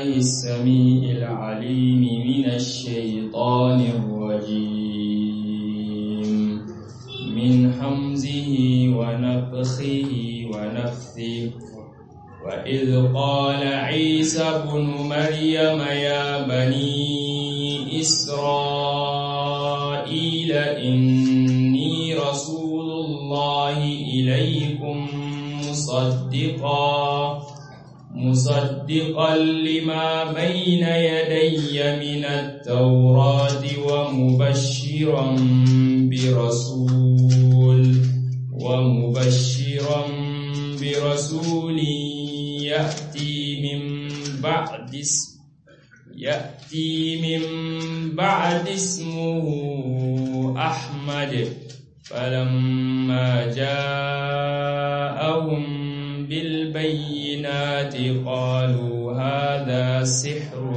بالله السميع العليم من الشيطان الرجيم من حمزه ونفخه ونفثه وإذ قال عيسى ابن مريم يا بني إسرائيل إني رسول الله إليكم مصدقا مصدقا لما بين يدي من التوراة ومبشرا برسول ومبشرا برسول يأتي من بعد اسم يأتي من بعد اسمه أحمد فلما جاءهم بالبينات قالوا هذا سحر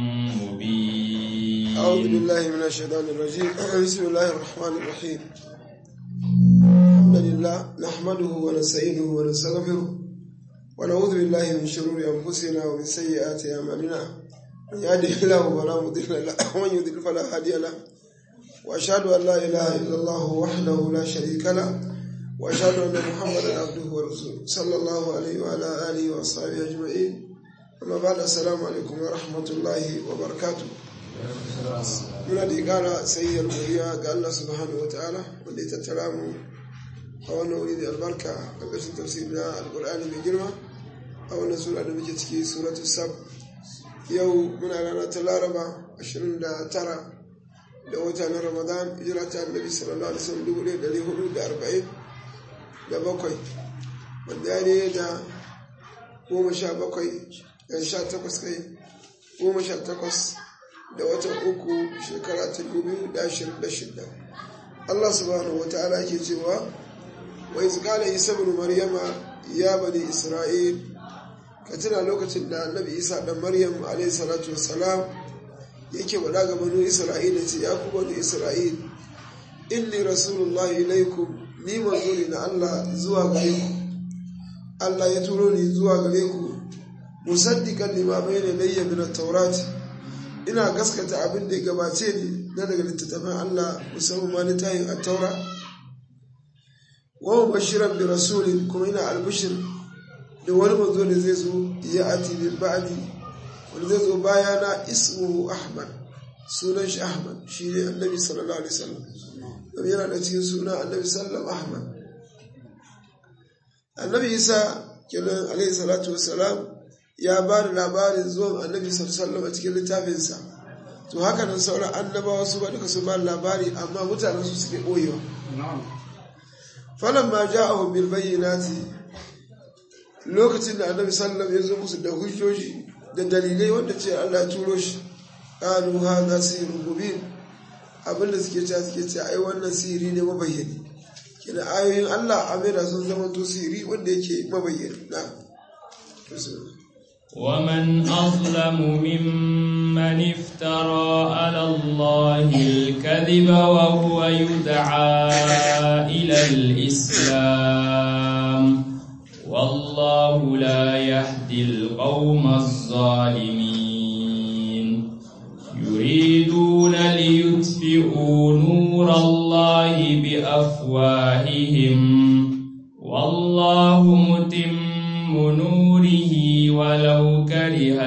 مبين أعوذ بالله من الشيطان الرجيم بسم الله الرحمن الرحيم الحمد لله نحمده ونستعينه ونستغفره ونعوذ بالله من شرور أنفسنا ومن سيئات أعمالنا من يهده الله فلا مضل له ومن يضلل فلا هادي له وأشهد أن لا إله إلا الله وحده لا شريك له وأشهد أن محمدا عبده ورسوله صلى الله عليه وعلى آله وأصحابه أجمعين أما بعد السلام عليكم ورحمة الله وبركاته muna da ƙara sayyar godiya ga Allah subhanahu wataala wanda ya tattara mu a wannan wuri da albarka ƙarƙashin tafsiri na alƙur'ani mai girma a wannan sura da muke ciki suratu sab yau muna rana ta laraba 29 da wata na ramadan hijira ta annabi sallallahu alaihi wasallam dubu ɗaya ɗari hudu da arba'in da bakwai wanda ya ne da goma sha bakwai da sha takwas kai goma sha takwas da watan uku shekara ta dubu da ashirin da shida Allah subhanahu wa ta'ala ke cewa wa iz qala isa ibn maryama ya bani isra'il ka tuna lokacin da annabi isa dan maryam alayhi salatu wassalam yake wada ga banu isra'ila ce ya ku banu isra'il inni rasulullahi ilaikum ni manzo ne na Allah zuwa gare ku Allah ya turo ni zuwa gare ku musaddiqan lima bayna layya min at-taurati ina gaskata abin da ya gabace ni na daga littattafan Allah musamman ma littafin at-taura wa mubashiran bi rasulin kuma ina albishir da wani manzo da zai zo ya ati min ba'di wanda zai zo bayana ismuhu ahmad sunan shi ahmad shi ne annabi sallallahu alaihi wasallam domin yana da cikin suna annabi sallam ahmad annabi isa kenan alaihi salatu wassalam ya ba da labarin zuwan annabi sallallahu a cikin littafinsa to haka nan sauran annabawa su ba duka su ba labari amma mutanen su suke ɓoyewa falan ma ja'ahu bil bayyinati lokacin da annabi sallallahu ya zo musu da hujjoji da dalilai wanda ce Allah ya turo shi qalu hadha sihrun mubin abinda suke cewa suke cewa ai wannan sihiri ne mabayyani kina ayoyin Allah amira sun zama to sihiri wanda yake mabayyani na ومن أظلم ممن افترى على الله الكذب وهو يدعى إلى الإسلام والله لا يهدي القوم الظالمين يريدون ليطفئوا نور الله بأفواههم والله متم نوره ولو كره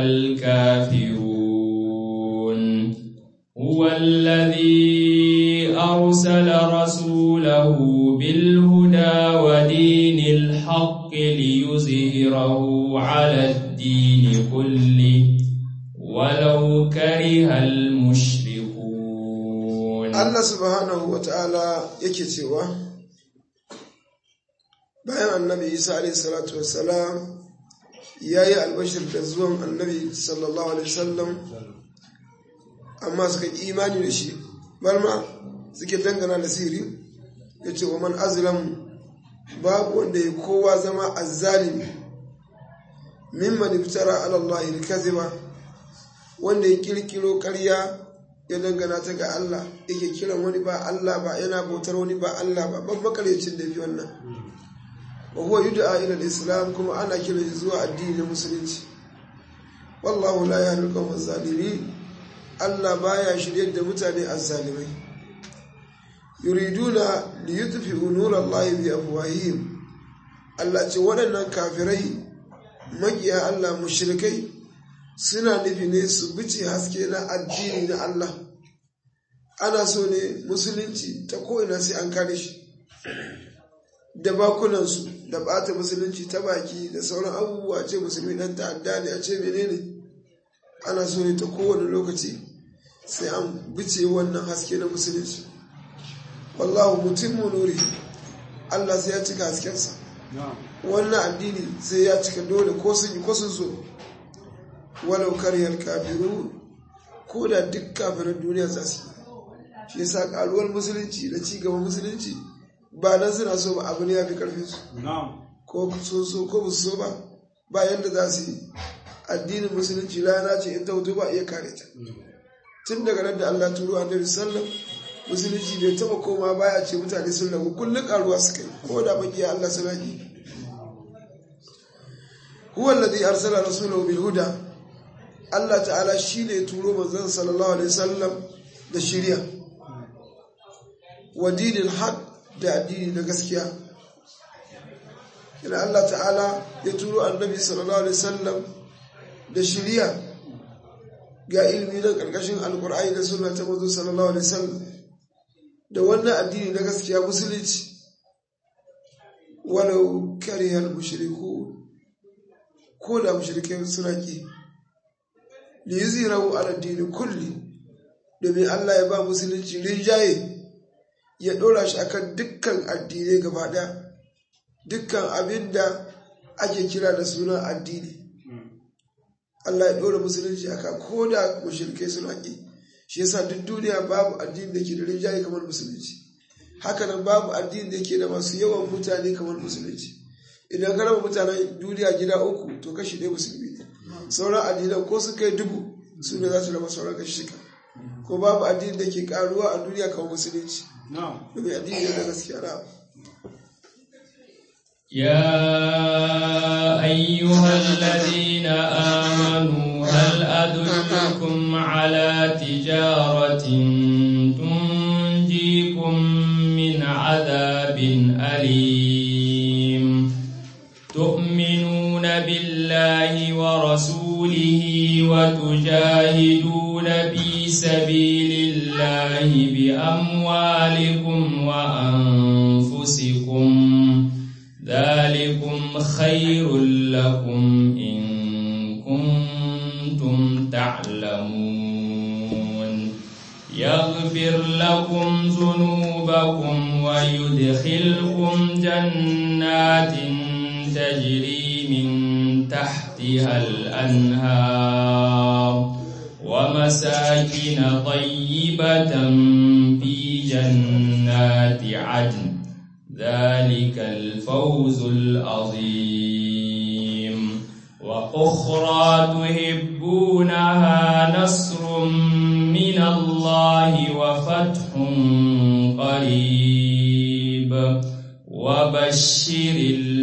الكافرون هو الذي أرسل رسوله بالهدى ودين الحق ليظهره على الدين كله ولو كره المشركون الله سبحانه وتعالى يكتوى bayan annabi isa alaihi salatu wassalam ya yi albashir da zuwan annabi sallallahu alaihi wasallam amma suka imani da shi barma suke dangana da siri ya ce wa man azlam babu wanda ya kowa zama azzalimi mimman iftara ala Allah kaziba wanda ya kirkiro karya ya dangana ta ga Allah yake kiran wani ba Allah ba yana bautar wani ba Allah ba ban makaryacin da fi wannan wa huwa yud'a ila al-islam kuma ana kiran shi zuwa addinin musulunci wallahu la yahdi al-qawma zalimin Allah baya shiryar da mutane azzalimai yuriduna li yutfi'u nurallahi bi afwahihim Allah ce waɗannan kafirai makiya Allah mushrikai suna nufi ne su bice haske na addini na Allah ana so ne musulunci ta ko'ina sai an kare shi da bakunansu da bata musulunci ta baki da sauran abubuwa ce musulmi dan ta'adda ne a ce menene ana so ne ta kowane lokaci sai an bice wannan haske na musulunci wallahu mutimmu nuri Allah sai ya cika haskensa wannan addini sai ya cika dole ko sun yi ko sun so walau karyar kafiru ko da duk kafirin duniya za su yi shi yasa karuwar musulunci da ci gaban musulunci ba nan suna so ba abu ne ya fi karfin su ko sun so ko ba so ba ba yadda za su yi addinin musulunci rana ce in ta hutu ba iya kare ta tun daga nan da Allah turo annabi sallam musulunci bai taba koma baya ce mutane sun ragu kullum karuwa suka yi ko da makiya Allah suna yi huwa alladhi arsala rasulahu bil huda Allah ta'ala shine turo manzon sallallahu alaihi wasallam da shari'a wa dinil haq da addini na gaskiya ina Allah ta'ala ya turo annabi sallallahu alaihi wasallam da shari'a ga ilmi na karkashin alqur'ani da sunna ta manzo sallallahu alaihi wasallam da wannan addini na gaskiya musulunci walau karihal mushriku ko da mushrikai suna ki li yuzirahu ala dini kulli domin Allah ya ba musulunci rinjaye ya ɗora shi akan dukkan addinai gaba ɗaya dukkan abin da ake kira da suna addini Allah ya ɗora musulunci aka ko da mushrikai suna ki shi yasa duk duniya babu addini da ke da rinjaye kamar musulunci hakanan babu addini da ke da masu yawan mutane kamar musulunci idan ka raba mutanen duniya gida uku to kashi ɗaya musulmi ne sauran addinan ko su kai dubu su ne za su raba sauran kashi shika ko babu addini da ke karuwa a duniya kamar musulunci domin addini ne na gaskiya na يا أيها الذين آمنوا هل أدلكم على تجارة تنجيكم من عذاب أليم تؤمنون بالله ورسوله وتجاهدون في سبيل الله بأموالكم وأنفسكم ذلكم خير لكم إن كنتم تعلمون يغفر لكم ذنوبكم ويدخلكم جنات تجري من تحتها الأنهار ومساكن طيبة في جنات عدن ذلك الفوز العظيم وأخرى تحبونها نصر من الله وفتح قريب وبشر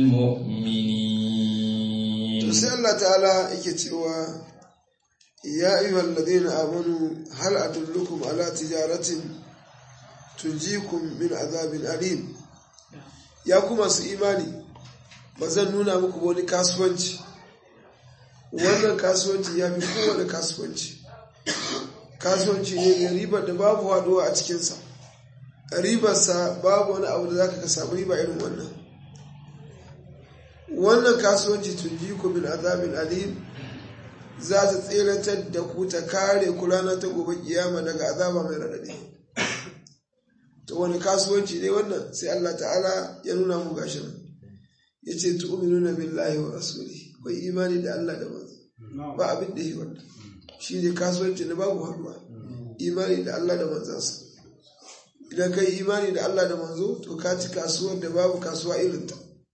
المؤمنين sai Allah ta'ala yake cewa ya ayyuhal ladina amanu hal adullukum ala tijaratin tunjikum min azabin alim ya kuma su imani ba zan nuna muku wani kasuwanci wannan kasuwanci ya fi kowane kasuwanci kasuwanci ne mai ribar da babu haduwa a cikinsa ribarsa babu wani abu da za ka samu riba irin wannan wannan kasuwanci tun ji ku min azabin alim za ta tseratar da ku ta kare ku rana ta gobe kiyama daga azaba mai raɗaɗi to wani kasuwanci ne wannan sai Allah ta'ala ya nuna mu gashi nan ya ce tu'minuna billahi wa rasuli kai imani da Allah da manzo ba abin da yi wannan shi ne kasuwanci na babu haduwa imani da Allah da manzansa idan kai imani da Allah da manzo to ka ci kasuwar da babu kasuwa irinta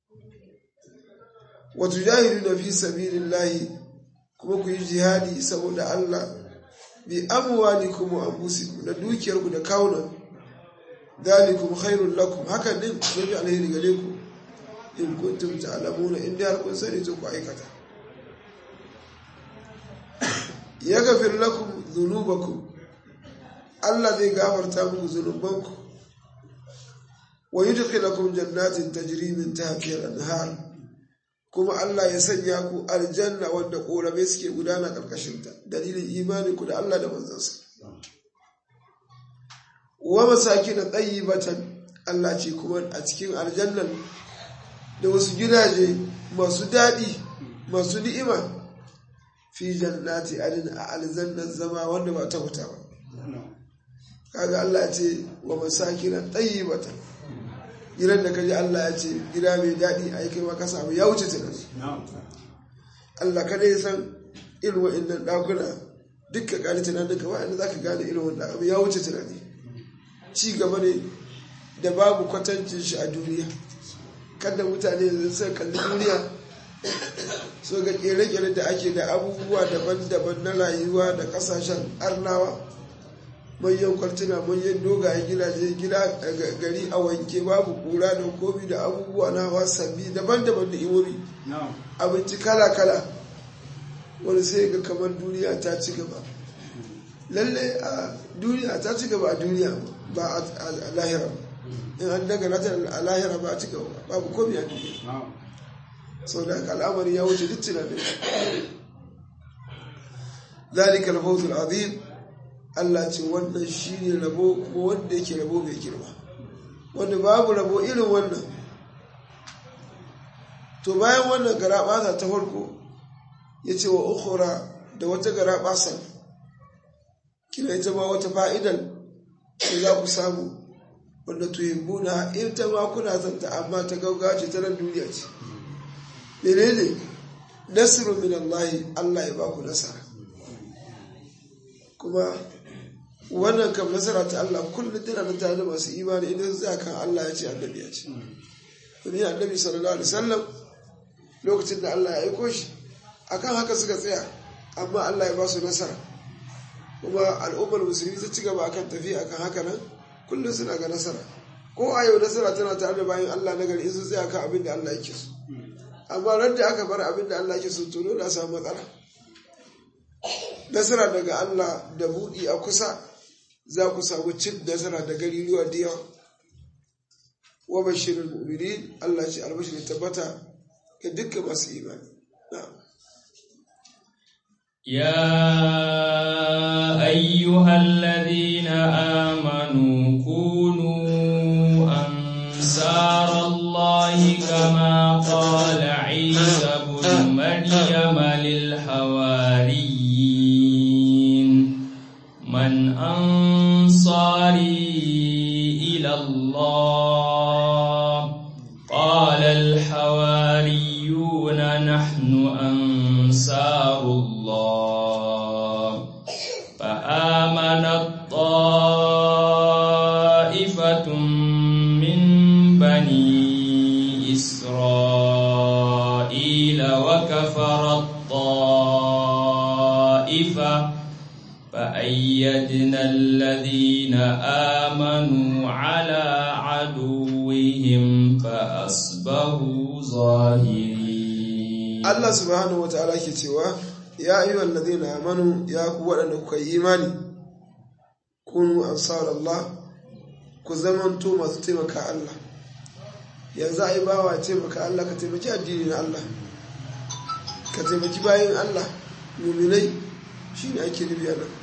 wa tujahiduna fi sabilillahi kuma ku yi jihadi saboda Allah bi amwalikum wa anfusikum da dukiyarku da kawunan dalikum khairul lakum hakan din yafi alheri gare ku in kuntum ta'lamuna in dai har kun sani to ku aikata ya gafir lakum zunubakum Allah zai gafarta muku zunubanku wa yudkhilakum jannatin tajri min tahtiha al-anhar kuma Allah ya sanya ku aljanna wanda korabe suke gudana karkashin ta dalilin imani ku da Allah da manzansa wa masakin tayyibatan Allah ce kuma a cikin aljannan da wasu gidaje masu daɗi masu ni'ima fi jannati adin a aljannan zama wanda ba ta huta ba kaga Allah ce wa masakin tayyibatan gidan da kaji Allah ya ce gida mai daɗi a kai maka samu ya wuce tunani Allah kada ya san irin wa'annan ɗakuna dukkan ƙari tunanin ka wa'anda za ka gane irin wanda abu ya wuce tunani ci gaba ne da babu kwatancin shi a duniya kada mutane da sai kalli duniya so ga kere-kere da ake da abubuwa daban-daban na rayuwa da kasashen arnawa manyan kwaltuna manyan dogayen gidaje gida gari a wanke babu kura da komi da abubuwa na hawa sabbi daban-daban da imomi abinci kala-kala wani sai ga kamar duniya ta ci gaba lalle a duniya ta ci gaba a duniya ba a lahira in an daga nata a lahira ba a ci gaba babu komi a duniya sau da al'amari ya wuce duk tunanin ذلك الفوز العظيم Allah ce wannan shi ne rabo kuma wanda yake rabo mai girma wanda babu rabo irin wannan to bayan wannan garaɓasa ta farko ya ce wa ukura da wata garaɓasa kina ita ma wata fa'idan da za ku samu wanda tuhibbuna in ta ma kuna zanta amma ta gaugace ta nan duniya ce menene nasiru min Allah Allah ya ba ku nasara kuma wannan kam nasara ta Allah kullum tana da tare da masu imani idan za kan Allah ya ce annabi ya ce domin annabi sallallahu alaihi wasallam lokacin da Allah ya aiko shi akan haka suka tsaya amma Allah ya ba su nasara kuma al'ummar musulmi ta ci gaba akan tafiya akan haka nan kullum suna ga nasara ko a yau nasara tana tare da bayan Allah na gari in sun tsaya kan abin da Allah yake so amma ran da aka bar abin da Allah yake so to dole a samu matsala nasara daga Allah da buɗi a kusa za ku samu cin nasara da gariruwa da yawa wa bashirin mu'minin Allah ce albashir tabbata ga dukkan masu imani يا أيها الذين آمنوا كونوا أنصار الله كما قال عيسى بن مريم للحواريين من أنصاري إلى الله قال الحواريون نحن أنصار الله فآمنت طائفة من بني إسرائيل وكفرت طائفة فأيدنا الذين آمنوا على عدوهم فأصبحوا ظاهرين Allah subhanahu wa ta'ala ke cewa ya yi wallazi na amanu ya ku waɗanda kuka yi imani kunu ansar Allah ku zamanto masu taimaka Allah yanzu a yi bawa taimaka Allah ka taimaki addini na Allah ka taimaki bayan Allah muminai shi ne ake nufi nan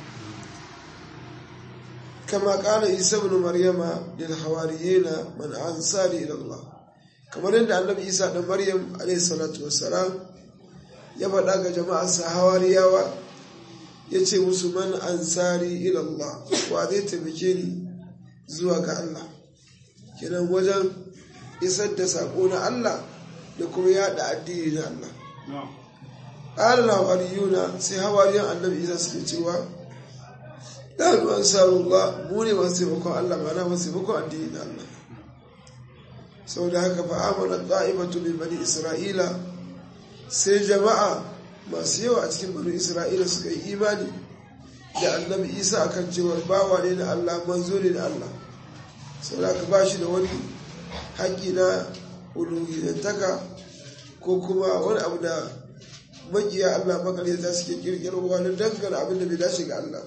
kama ƙara isa bin maryama lil hawariyina man ansari ila Allah kamar yadda annabi isa ɗan maryam alaihi salatu wassalam ya faɗa ga jama'arsa hawariyawa ya ce musu man ansari ilallah wa zai taimake ni zuwa ga Allah kenan wajen isar da saƙo na Allah da kuma yaɗa addini na Allah ƙarar hawariyuna sai hawariyan annabi isa suke cewa ɗan ansarullah mu ne masu taimakon Allah mana masu taimakon addini na Allah sau da haka fa'amalar ɗa'ibatu min bani isra'ila sai jama'a masu yawa a cikin bani isra'ila suka yi imani da annabi isa akan cewar bawa ne na allah manzo ne na allah sau da haka ba shi da wani haƙƙi na uluhiyantaka ko kuma wani abu da makiya Allah makaryata suke kirkiro wani dangana abin da bai dace ga Allah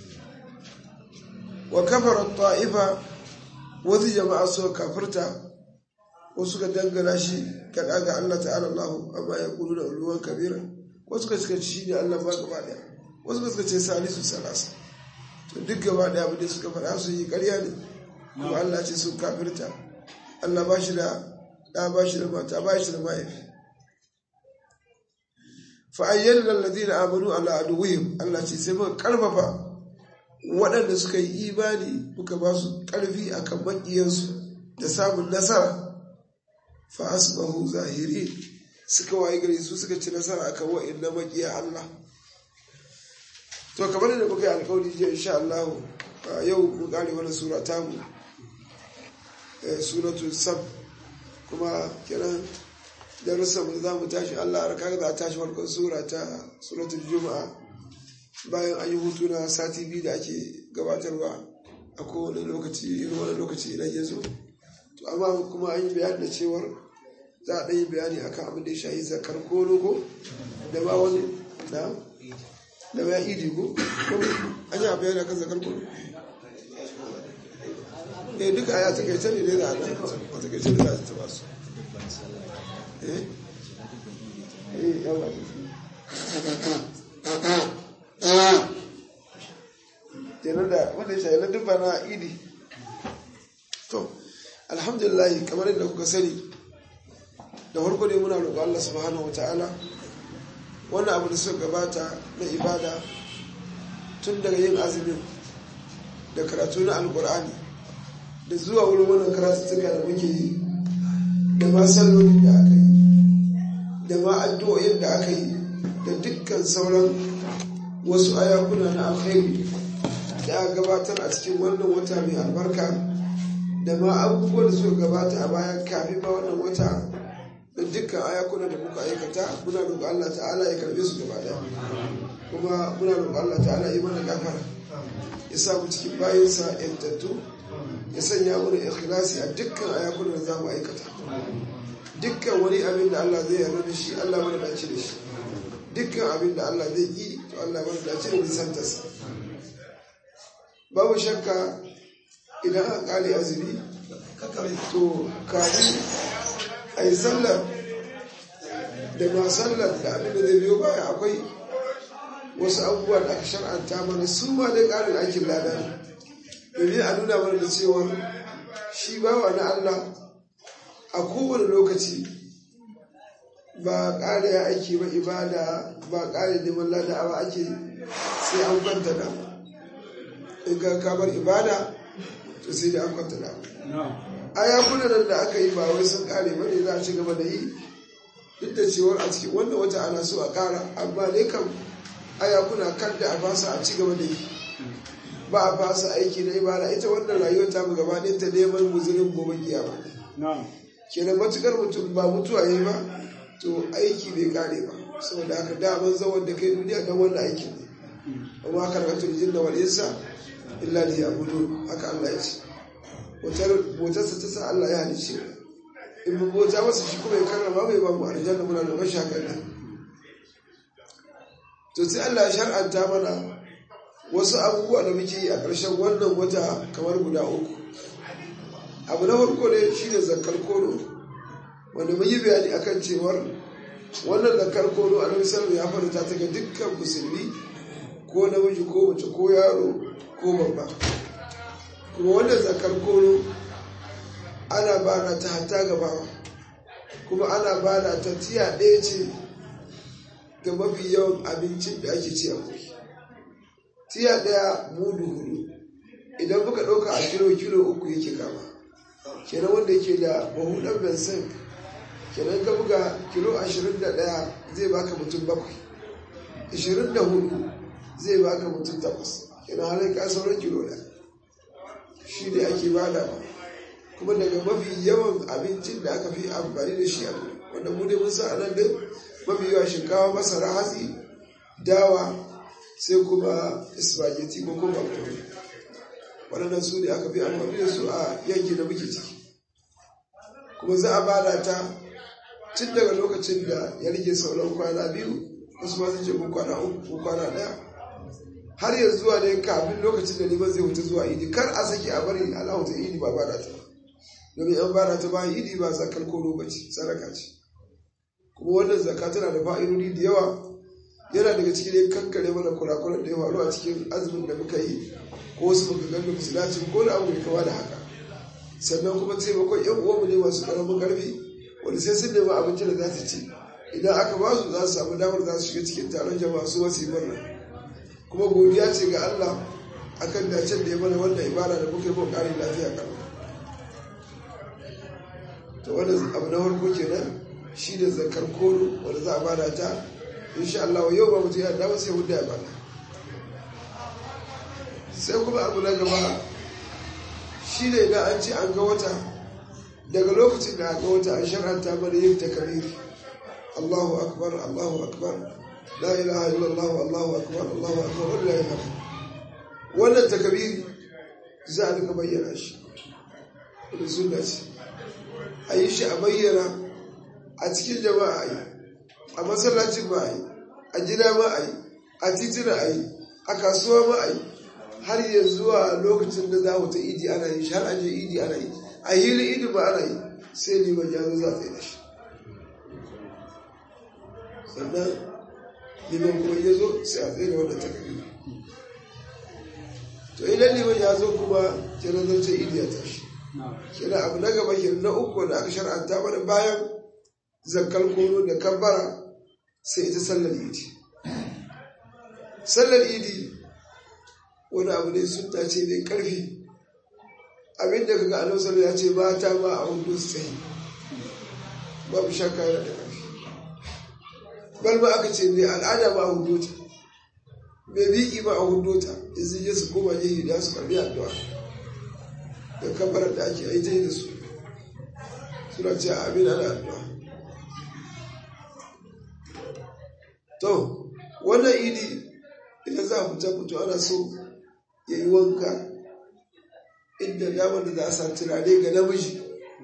wa kafara ta'ifa wasu jama'a suka kafirta wasu ka dangana shi kaɗa ga Allah ta'ala Allah amma ya kudu da ruwan kabira wasu ka suka ci shi ne Allah ba gaba ɗaya wasu ka suka ce salisu salasa to duk gaba ɗaya abin da suka faɗa su yi ƙarya ne kuma Allah ce sun kafirta Allah ba shi da ɗa ba shi da mata ba shi da mahaifi fa'ayyar lallazi na amanu ala aduwihim Allah ce sai muka karfafa waɗanda suka yi imani muka ba su ƙarfi a kan maƙiyansu da samun nasara fa asbahu zahiri suka waye gari su suka ci nasara akan wa'in na maƙiya Allah to kamar da muka yi alƙawari jiya insha Allah yau mu ƙare wani sura tamu suratul sab kuma kiran darussan mu za mu tashi Allah a raka za a tashi farkon sura ta suratul juma'a bayan an yi hutu na sati biyu da ake gabatarwa a kowane lokaci irin wani lokaci idan ya zo to amma kuma an yi bayani da cewar za a ɗan yi bayani akan abin da ya shahi zakar ko logo da ba wani da da ba idi ko an yi bayani akan zakar ko eh duka ya takaice ne dai da ana a takaice ne za ta ba su eh eh yawa kenan da wanda ya shayi na dubba na idi to alhamdulillah kamar yadda kuka sani da farko dai muna roƙo Allah subhanahu wataala wannan abu da suka gabata na ibada tun daga yin azumin da karatu na alkur'ani da zuwa wurin wannan karatuttuka da muke yi da ma sallolin da aka yi da ma addu'o'in da aka yi da dukkan sauran wasu ayakuna na alkhairi da aka gabatar a cikin wannan wata mai albarka da ma abubuwan da suka gabata a bayan kafin ma wannan wata da dukkan ayakuna da muka aikata muna roƙon Allah ta'ala ya karbe su gaba daya kuma muna roƙon Allah ta'ala ya mana gafara ya sa mu cikin bayansa yantattu ya sanya mana ikhlasi a dukkan ayakunan da za mu aikata dukkan wani abin da Allah zai yarda da shi Allah mana dace da shi dukkan abin da Allah zai yi to Allah mana dace da nisantarsa babu shakka idan aka kare azumi to kafin a yi sallar da ma sallar da abin da zai biyo baya akwai wasu abubuwa da aka shar'anta mana su ma dai ƙarin aikin lada ne domin a nuna mana da cewa shi bawa na Allah a kowane lokaci ba ƙara ya aiki ba ibada ba ƙara neman lada ba ake sai an kwanta da in ka kamar ibada to sai da an kwanta da ayakunan nan da aka yi ba wai sun ƙare ba ne za a ci gaba da yi duk da cewar a cikin wannan wata ana so a ƙara amma ne kam ayakuna kan da a fasa a ci gaba da yi ba a fasa aiki na ibada ita wannan rayuwar ta mu gaba ta neman guzurin gobe kiyama kenan matukar mutum ba mutuwa yi ba to aiki bai kare ba saboda haka daman zawon da kai duniya don wannan aikin ne amma karkatul jinna wal insa illa li ya'budu haka Allah ya ce wutar motarsa ta sa Allah ya halice in mu bota masa shi kuma ya karrama bai ba mu aljanna muna da mashi haka nan to sai Allah ya shar'anta mana wasu abubuwa da muke yi a ƙarshen wannan wata kamar guda uku abu na farko ne shi ne zakar kono wanda mun yi bayani akan cewar wannan zakar kono a nan ya faru ta ga dukkan musulmi ko namiji ko mace ko yaro ko babba kuma wannan zakar kono ana bana ta hata gabawa kuma ana bana ta tiya ɗaya ce ga mafi yawan abincin da ake ci a wuri tiya ɗaya mudu hudu idan muka ɗauka a kilo kilo uku yake kama kenan wanda yake da mahudan bensin kenan ka buga kilo ashirin da ɗaya zai baka mutum bakwai ashirin da hudu zai baka mutum takwas kenan halin ka sauran kilo ɗaya shi ne ake bada ba kuma daga mafi yawan abincin da aka fi amfani da shi a wanda mu dai mun sa a nan din mafi yawa shinkawa masara hatsi dawa sai kuma spaghetti ko kuma makaroni waɗannan su ne aka fi amfani da su a yanki da muke ciki kuma za a bada ta tun daga lokacin da ya rage sauran kwana biyu wasu ma sun ce ko kwana uku ko kwana ɗaya har yanzu zuwa ne kafin lokacin da liman zai wuce zuwa idi kar a saki a bari Allah ta idi ba bada ta domin an bada ta ba idi ba zakar ko ba ce sadaka ce kuma wannan zakka tana da fa'idodi da yawa yana daga cikin dai kankare mana kurakuran da ya faru a cikin azumin da muka yi ko wasu muka ganda musu dace ko da abu mai kama da haka sannan kuma taimakon yan uwanmu ne masu karamin karfi wanda sai sun nemi abinci da za su ci idan aka ba su za su samu damar za su shiga cikin taron jama'a su wasu yi murna kuma godiya ce ga Allah akan dacen da ya mana wannan ibada da muka yi mun ƙarin lafiya kan to wannan abu na farko kenan shi da zakar kono wanda za a bada ta insha Allah yau ba mutum ya dawo sai wanda ya bada sai kuma abu na gaba shi ne idan an ce an ga wata daga lokacin da aka wata an shar'anta mana yin takariri Allahu akbar Allahu akbar la ilaha illallah Allahu akbar Allahu akbar wallahi alhamd wannan takabiri za a duka bayyana shi da sunna ce a yi shi a bayyana a cikin jama'a a yi a masallacin ma a yi a gida ma a yi a titina a yi a kasuwa ma a yi har yanzu zuwa lokacin da za mu ta idi ana yi har aje idi ana yi a hili idi ba ana yi sai liman ya zo za ta yi da shi sannan liman kuma ya zo sai a tsaye da wannan takardu to idan liman ya zo kuma kenan zan ce idi ya tashi kenan abu na gaba kenan na uku da aka shar'anta mana bayan zakkar kono da kabbara sai ita sallar idi sallar idi wani abu ne sunna ce mai karfi abinda kaga annabi sallallahu ya ce mata ma a hudu su tsaye babu shakka yana da karfi bal ma aka ce ne al'ada ma a hudu ta mai biki ma a hudu ta yanzu je su koma je da su karbi addu'a da kabarar da ake aita da su suna ce amin ana addu'a to wannan idi idan za a fita fito ana so ya yi wanka inda damar da za a sa turare ga namiji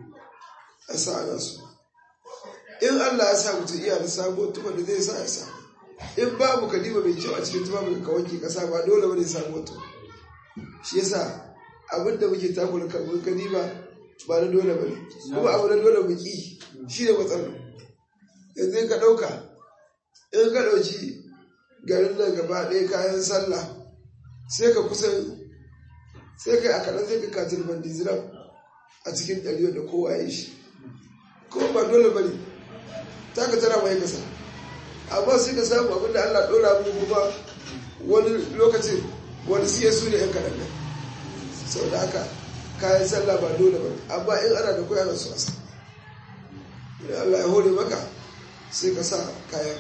a sa ana so in Allah ya sa mutum iya da sabo tuba da zai sa ya sa in babu kadima mai kyau a cikin tuba mai ka wanke kasa ba dole bane sabo to shi yasa abin da muke takura kan mun kadima ba na dole bane kuma abu na dole mu ki shi ne matsalar yanzu ka dauka in ka dauki garin nan gaba ɗaya kayan sallah sai ka kusan sai kai a kaɗan sai ka katin bandiziram a cikin ɗariyo da kowa ya shi kuma ba dole ba ne ta ka tara mai kasa amma sai ka samu abin da allah ɗora mu kuma wani lokacin wani siya su ne yan kaɗan nan sau da haka kayan sallah ba dole ba amma in ana da koya na su wasa idan allah ya hore maka sai ka sa kayan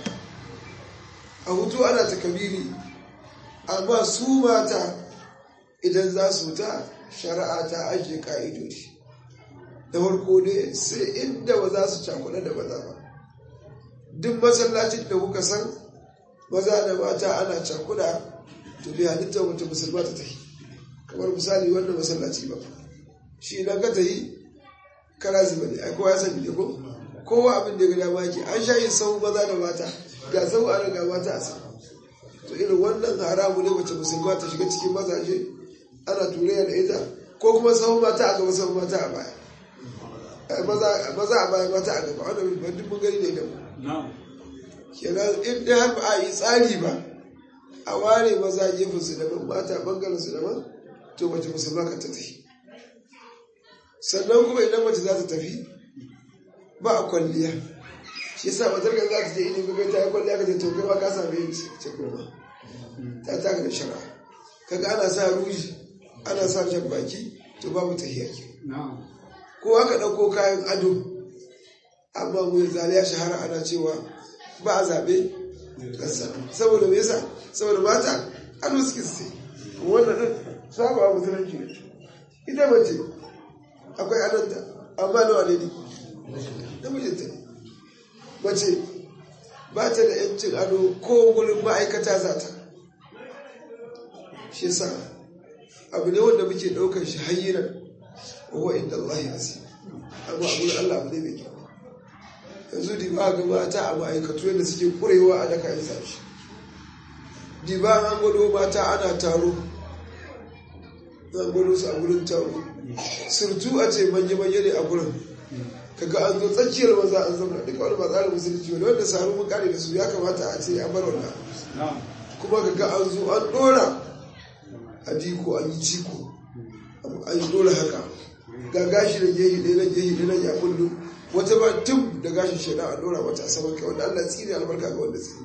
a hutu ana ta kabiri amma su mata idan za su ta shari'a ta ajiye ka'idodi da farko ne sai inda ba za su cakuɗa da maza ba duk masallacin da kuka san maza da mata ana cakuɗa to bai halitta wata musulma ta tafi kamar misali wannan masallaci ba shi idan ka ta yi kara zuba ne ai kowa ya sani ne ko kowa abin da ya gada maki an sha yin sau maza da mata ga sau ana ga mata a sama to irin wannan haramu ne mace musulma ta shiga cikin mazaje ana turayya da ita ko kuma sahun mata a gaba sahun mata a baya maza a baya mata a gaba wanda ban duk mun gani ne da mu kenan in dai har ba a yi tsari ba a ware maza gefen su daban mata bangaren su daban to mace musulma ka ta tafi sannan kuma idan mace za ta tafi ba a kwalliya shi yasa matar ka za ta je ilimin kai ta yi kwalliya ka ce to kai ma ka same yin ce kuma ta taka da shara kaga ana sa ruji ana sa jan baki to babu tahiya ke ko aka ɗauko kayan ado amma mu zali ya shahara ana cewa ba a zaɓe ƙasa saboda me yasa saboda mata ado suke sai wannan ɗin saba a musulunci ne ita mace akwai adanta amma nawa ne ne namijinta ne mace ba ta da yancin ado ko wurin ma'aikata za ta shi sa abu ne wanda muke ɗaukar shi hayyinan wa inda Allah ya asi amma abu da Allah abu ne mai kyau yanzu diba ga mata a ma'aikatu yadda suke kurewa a daka yin sashi diba an gwado mata ana taro an gwado su a gurin taro surtu a ce manya-manya ne a gurin kaga an zo tsakiyar maza an zama duka wani ba tsarin musulunci wani wanda saru mun kare da su ya kamata a ce an bar wannan kuma kaga an zo an dora a diko an yi ciko an yi dora haka ga gashi da gehi ɗaya na gehi ɗaya na ya kullu wata ba tun da gashin shaidan a dora wata a saman kai wanda Allah tsiri albarka ga wanda tsiri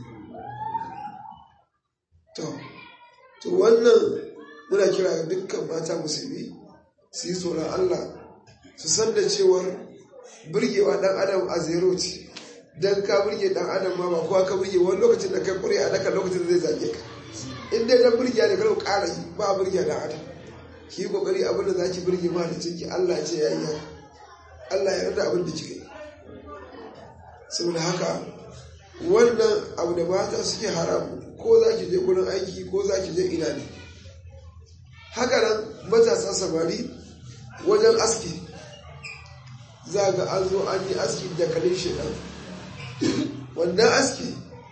to to wannan muna kira ga dukkan mata musulmi su yi tsoron Allah su san da cewar burgewa dan adam a zero ce dan ka burge dan adam ma ba kowa ka burge wani lokacin da kai kure a daka lokacin da zai zage ka in dai dan burge ne kar ƙara yi ba burge dan adam ki yi kokari abin da zaki burge ma da ciki Allah ce ya yi Allah ya yarda abin da kika yi saboda haka wannan abu da mata suke haramu ko za ki je gurin aiki ko za ki je ina ne haka nan matasa samari wajen aski za ga an zo an yi aski da kalin shaidan wannan aski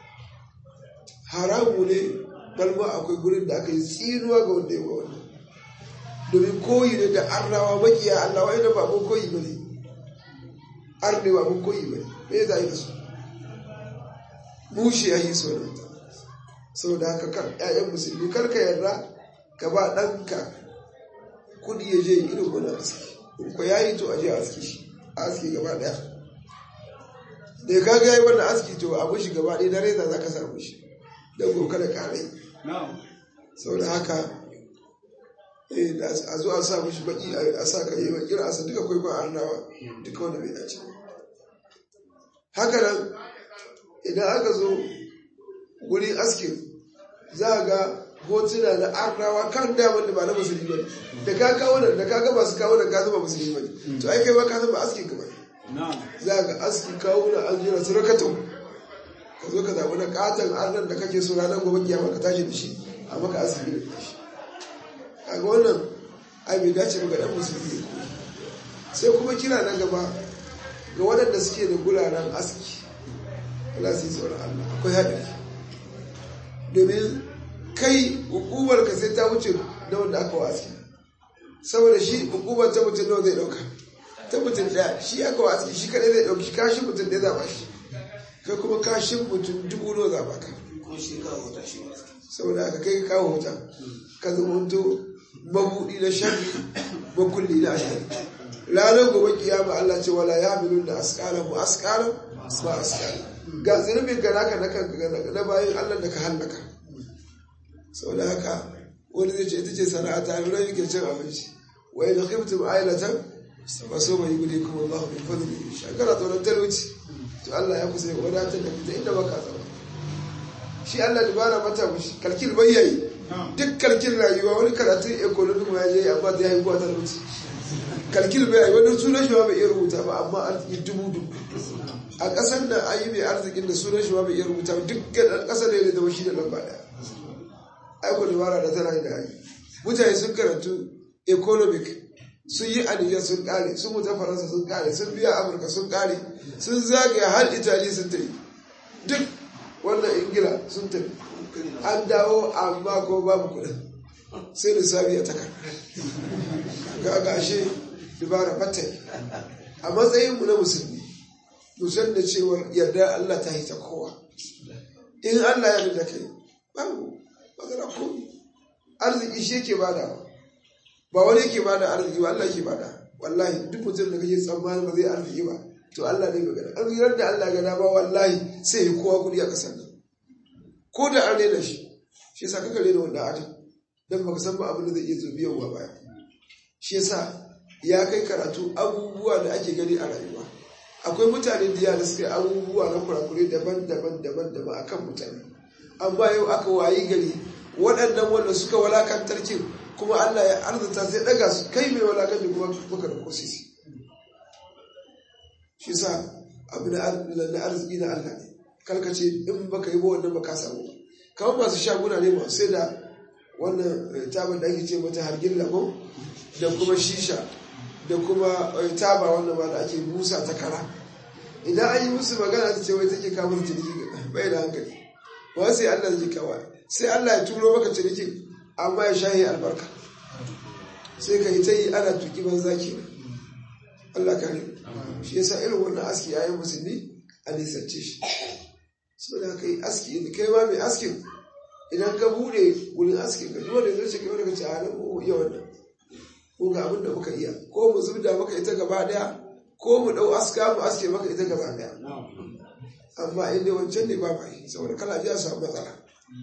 haramu ne balma akwai gurin da aka yi tsinuwa ga wanda ya wannan domin koyi ne da arnawa makiya Allah wai da babun koyi ba ne arne babun koyi ba ne me za yi da su mushe ya yi so da ita saboda haka kan ƴaƴan musulmi kar ka yarda ka ba ɗanka kudi ya je irin wani aski in ko ya yi to a je aski shi aski gaba ɗaya da ka ga yi wannan aski to a mushi gaba ɗaya na reza za ka samu shi don gobe kada ƙarai saboda haka a zo a sa mushi baki a sa ka yi bakin asa duka kwaikwayon arnawa duka wanda bai dace haka nan idan aka zo wurin askin za a ga hotuna na arnawa kan damar da ba na musulmi ba da ka kawo da da ka ga masu kawo da ka zama musulmi ba to ai kai ba ka zama askin ka ba za ga aski kawo na an jira su rakatau ka zo ka zaɓi na katon arnan da kake so ranar gobe kiyama ka tashi da shi a maka aski da shi kaga wannan ai bai dace ba ga dan musulmi ne sai kuma kira na gaba ga waɗanda suke da guraren aski Allah su yi tsoron Allah akwai haɗari domin kai hukumar ka sai ta wuce na wanda aka wa aski saboda shi hukumar ta mutum nawa zai ɗauka ta mutum ɗaya shi aka wa aski shi kaɗai zai ɗauki kashin mutum ɗaya zaɓa shi kai kuma kashin mutum dubu nawa zaɓa ka saboda aka kai kawo wuta ka zamanto mabuɗi na sharri makulli na ashari ranar gobe kiyama Allah ce wala ya milun da askala mu askala ma askala ga zunubin ka naka na kan na bayan Allah da ka hallaka saboda haka wani zai ce ita ce sana'a ta hannu yake cin abinci wa idan khiftum ailatan fa so mai gudu kuma Allah min fadli shakara tsoron talauci to Allah ya kusa ya wadatar da fita inda baka zama shi Allah dubara mata mushi kalkil bayyayi duk kalkil rayuwa wani karatun economic ma ya je amma ta yi kuwa talauci kalkil bai wani sunan shi ma bai iya rubuta ba amma arziki dubu dubu a ƙasar da an yi mai arzikin da sunan shi ma bai iya rubuta ba duk ɗan ƙasar da ya zama shi da lamba ɗaya aiko dabara da tana da yi mutane sun karatu economic sun yi anijar sun ƙare sun mutu faransa sun ƙare sun biya amurka sun ƙare sun zagaya har itali sun tafi duk wannan ingila sun tafi an dawo amma ko babu kuɗin sai lissafi ya takar ga gashe dubara fatai a matsayinmu na musulmi musan da cewar yarda Allah ta hita kowa in Allah ya da kai babu magana komi arziki shi yake bada ba wani yake bada arziki ba Allah yake bada wallahi duk mutum da kake tsammani ba zai arziki ba to Allah ne magana arzikin da Allah ga dama wallahi sai ya kowa kudi a kasar nan ko da an rena shi shi yasa kaka rena wanda adam dan baka san ba abin da zai iya zo biyan baya shi yasa ya kai karatu abubuwa da ake gani a rayuwa akwai mutane da da suka yi abubuwa na kurakure daban-daban daban-daban akan mutane amma yau aka wayi gari waɗannan wanda suka walakantar kin kuma Allah ya arzuta sai daga su kai mai walakanci kuma baka da kosisi shi sa abu na arziki na Allah ne karkace in baka yi ba wannan baka samu kamar masu shaguna ne masu sai da wannan tabar da ake ce mata hargin lamo da kuma shisha da kuma taba wannan ma da ake busa ta kara idan an yi musu magana ta ce wai take kamar ciniki bai da hankali ba sai Allah zai kawa sai Allah ya turo maka cinikin amma ya shahi albarka sai ka yi ta yi ana tuki banza ke Allah kare shi yasa irin wannan aski yayin musulmi a nisance shi saboda ka yi aski kai ma mai askin idan ka bude wurin askin ka dole zai ce kai wani ka ce a nan ko iya wannan ko ga abin da muka iya ko mu zubda maka ita gaba daya ko mu dau aska mu aske maka ita gaba daya amma inda wancan ne ba ma yi saboda kala ji a samu matsala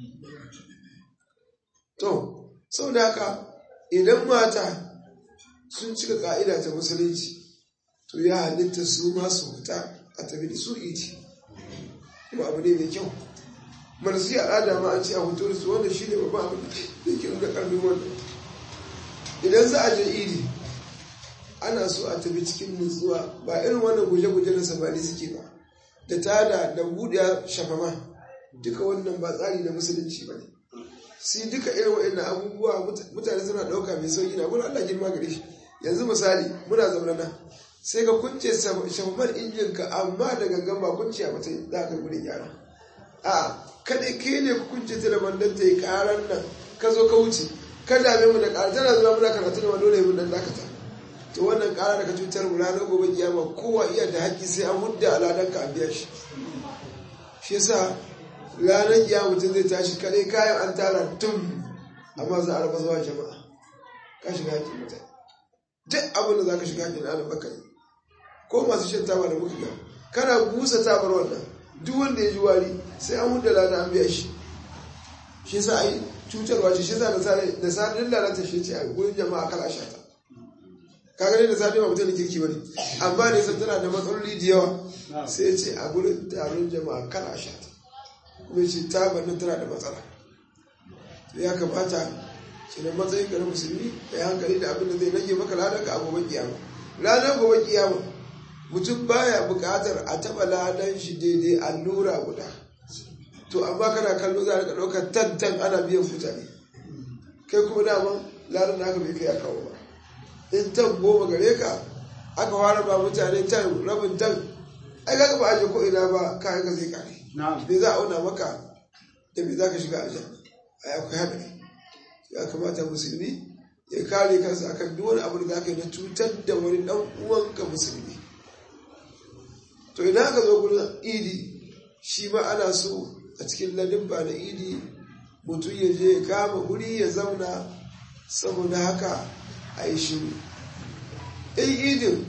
to saboda haka idan mata sun cika ka'ida ta musulunci to ya halitta su ma su fita a tafi da su iti kuma abu ne mai kyau marasi al'ada ma an ce a hoto da su wanda shi ne babban abin da ke nuna karfin wannan idan za a je idi ana so a tafi cikin nutsuwa ba irin wannan guje-guje na samari suke ba da tada da buɗe shafama duka wannan ba tsari na musulunci ba ne sai duka irin wa'annan abubuwa mutane suna ɗauka mai sauƙi na gudun Allah girma gare shi yanzu misali muna zaune nan sai ka kunce shafamar injinka amma da gangan ba kunce a mata za ka gudun gyara a kada ke ne ku kunce ta da bandan ta yi ƙaran nan ka zo ka wuce ka dame mu da ƙara tana zuwa muna karatu da ma dole mun dan dakata to wannan ƙara da ka cutar mu ranar gobe kiyama kowa iya da haƙƙi sai an hudda aladan ka a biya shi shi yasa ranar kiyama mutum zai tashi kare kayan an tara tun amma za a raba zuwa jama'a ka shiga haƙƙin mutane duk abin da za ka shiga haƙƙin adam baka yi ko masu shan taba da muka ga kana busa tabar wannan duk wanda ya ji wari sai an hudda lada an biya shi shi yasa ai cutarwa ce shi yasa da sadin lalata shi ce a gurin jama'a kala shata ka gani da sadin ba mutum da kirki bane amma ne san tana da matsaloli da yawa sai ya ce a gurin taron jama'a kala shata kuma ce tabar nan tana da matsala ya kamata shi da matsayin ka na musulmi ka yi hankali da abin da zai rage maka ladan ka a gobe kiyama ranar gobe kiyama mutum baya buƙatar a taɓa ladan shi daidai allura guda to amma kana kallo za a rika ɗaukar tantan ana biyan mutane kai kuma daman ladan da aka bai kai a kawo ba in tan goma gare ka aka fara ba mutane tan rabin tan ai kaga ba aje ko ina ba kayan ka zai kare me za a auna maka da me za ka shiga aljanna ai akwai haɗari ya kamata musulmi ya kare kansa akan duk wani abu da za ka yi na cutar da wani ɗan uwanka musulmi to idan aka zo gurin idi shi ma ana so a cikin ladabba na idi mutum ya je kama guri ya zauna saboda haka a yi shiru in idin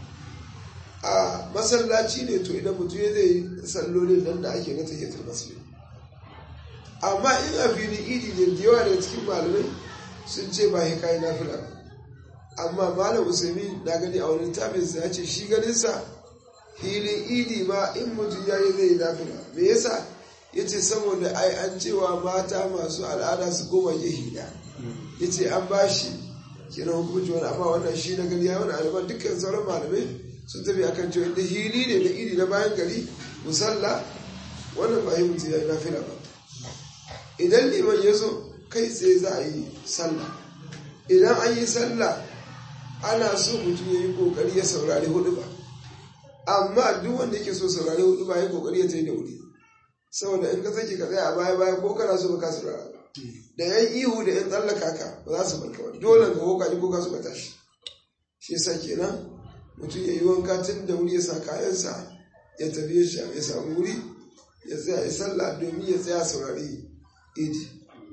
a masallaci ne to idan mutum ya zai sallolin nan da ake na tahiyatul masjid amma in a fili idi ne da yawa daga cikin malamai sun ce ba ya kayi nafila amma malam usaimi na gani a wani littafinsa ya ce shi ganinsa filin idi ma in mutum ya yi zai nafila me yasa ya ce saboda ai an cewa mata masu al'ada su goma hida ya ce an ba shi kina hukunci wani amma wannan shi na gani ya wani aliman dukkan sauran malamai sun tafi akan cewa da hili ne na idi na bayan gari musalla wannan ba yi mutum ya yi nafila ba idan liman ya zo kai tsaye za a yi sallah idan an yi sallah ana so mutum ya yi kokari ya saurari hudu ba amma duk wanda yake so saurari hudu ba ya kokari ya ta yi da wuri saboda in ka sake ka tsaya a baya baya ko kana so ba ka saurara da yan ihu da yan tsallaka ka ba za su barka wani dole ka hoka ko ka so ka tashi shi yasa kenan mutum ya yi wanka tun da wuri ya sa kayansa ya tafi ya samu wuri ya tsaya ya sallah domin ya tsaya saurari idi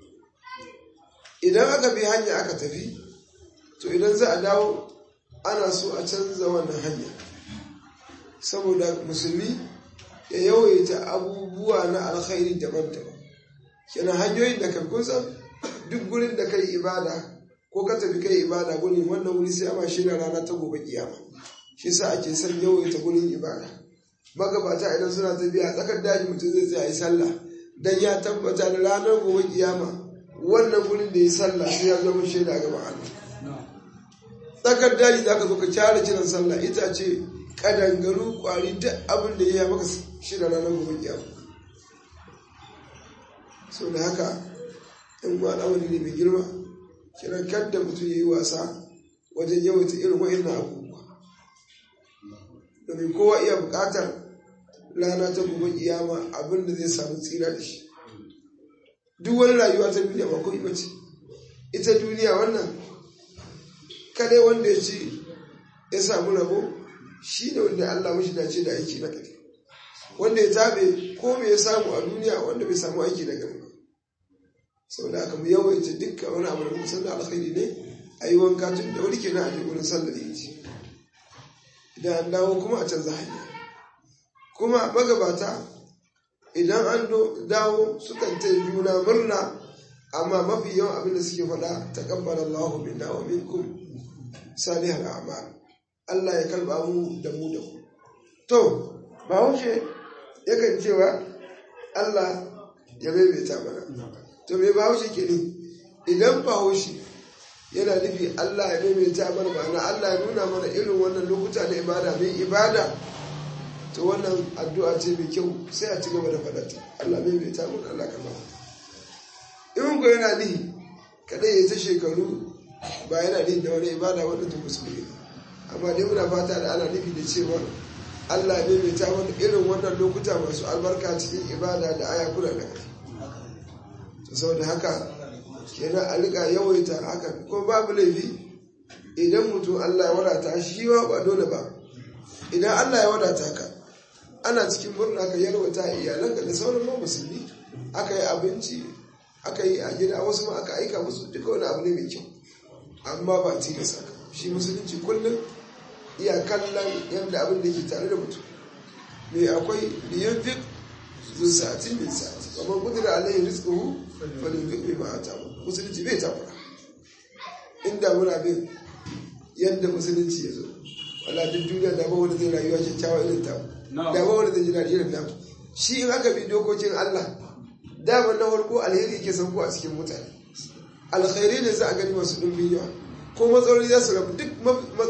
idan aka bi hanya aka tafi to idan za a dawo ana so a canza wannan hanya saboda musulmi ya yawaita abubuwa na alkhairi daban-daban kenan hanyoyin da kan kusan duk gurin da kai ibada ko ka tafi kai ibada gurin wannan wuri sai ama shirya rana ta gobe kiyama shi sa ake son yawaita gurin ibada magabata idan suna tafiya tsakar daji mutum zai tsaya yi sallah dan ya tabbata da ranar gobe kiyama wannan gurin da ya sallah sai ya zama shaida ga Allah tsakar daji za ka zo ka kyara kiran sallah ita ce kadangaru kwari duk abin da ya yi maka shida ranar gobe kiyama so da haka in ma al'amari ne mai girma kiran kadda mutum ya yi wasa wajen yawaita irin wa'in abubuwa domin kowa iya buƙatar rana ta gobe kiyama abin da zai samu tsira da shi duk wani rayuwa ta duniya ba kuma bace ita duniya wannan kadai wanda ya ci ya samu rabo shi ne wanda Allah mashi dace da aiki na gari wanda ya tabe ko me ya samu a duniya wanda bai samu aiki na gari ba saboda haka mu yawaita dukkan wani abu da musan da alkhairi ne a yi wanka tun da wuri kenan a je wurin sallar yi idan an dawo kuma a canza hanya kuma magabata idan an dawo sukan ta juna murna amma mafi yawan abin da suke faɗa ta kabbala Allahu minna wa minkum salihal a'mal Allah ya kalba mu da mu da ku to bahaushe yakan cewa Allah ya maimaita mana to me bahaushe ke ne idan bahaushe yana nufi Allah ya maimaita mana ma'ana Allah ya nuna mana irin wannan lokuta na ibada mai ibada to wannan addu'a ce mai kyau sai a ci gaba da faɗata Allah maimaita mana Allah kama in ko yana nihi kada ya ta shekaru ba yana nihi da wani ibada wanda ta musulmi amma dai muna fata da ana nufi da cewa Allah ya maimaita mana irin wannan lokuta masu albarka cikin ibada da aya kula da kai saboda haka kenan a rika yawaita haka ko babu laifi idan mutum Allah ya wadata shi ba ba dole ba idan Allah ya wadata ka ana cikin murna ka yarwata iyalanka da sauran ma musulmi aka yi abinci aka yi a gida wasu ma aka aika musu duka wani abu ne mai kyau amma ba tilasta ka shi musulunci kullum iya kallon yadda abin da ke tare da mutum me akwai liyan fik zu sa'ati min sa'ati kamar kudura alayhi rizquhu falinfik bima atama musulunci bai takura inda muna bin yadda musulunci ya zo wala duk duniya da ba wanda zai rayuwa kyakkyawa irin ta da ba wanda zai ji daɗi irin namu shi in aka bi dokokin Allah dama na farko alheri ke sauko a cikin mutane alkhairi ne za a gani masu ɗumbin yawa ko matsaloli za su rabu duk